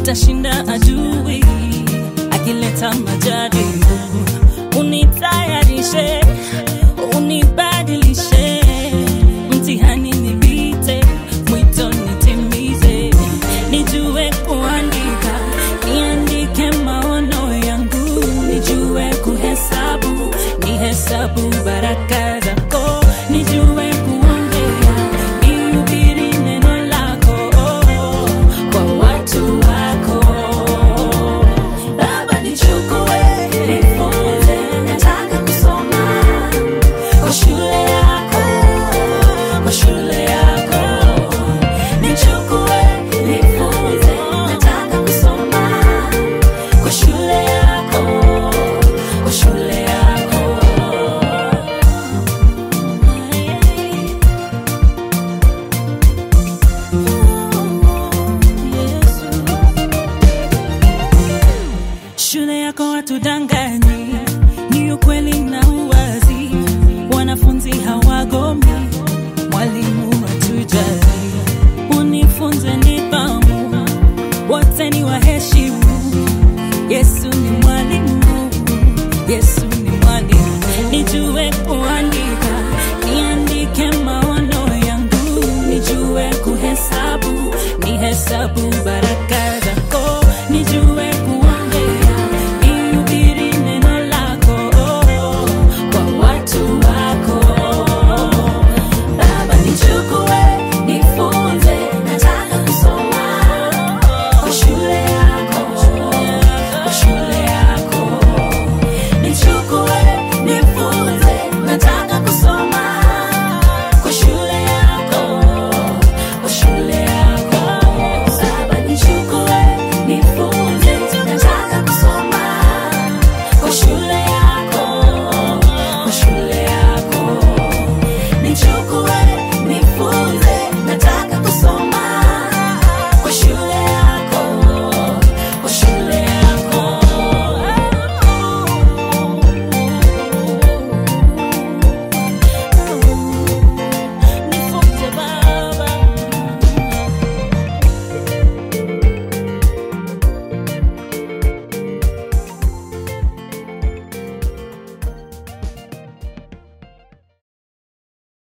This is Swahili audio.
nitashinda adui akileta majaribu. Unitayarishe, unibadilishe, mtihani nipite, mwito nitimize, nijue kuandika, niandike maono yangu, nijue kuhesabu, nihesabu baraka zako, nijue kuongea, nihubiri neno lako kwa watu wako. Baba nichukue, nifunze, nataka kusoma kwa shule yako, kwa shule yako. Nichukue, nifunze, nataka kusoma kwa shule yako, kwa shule yako. Yesu. Shule yako watudanganyi, ni ukweli na uwazi. Wanafunzi hawagomi, mwalimu hatujali. Unifunze nidhamu, wote ni waheshimu. Yesu ni mwalimu, Yesu ni mwalimu. Nijue kuandika, niandike maono yangu, nijue kuhesabu, nihesabu baraka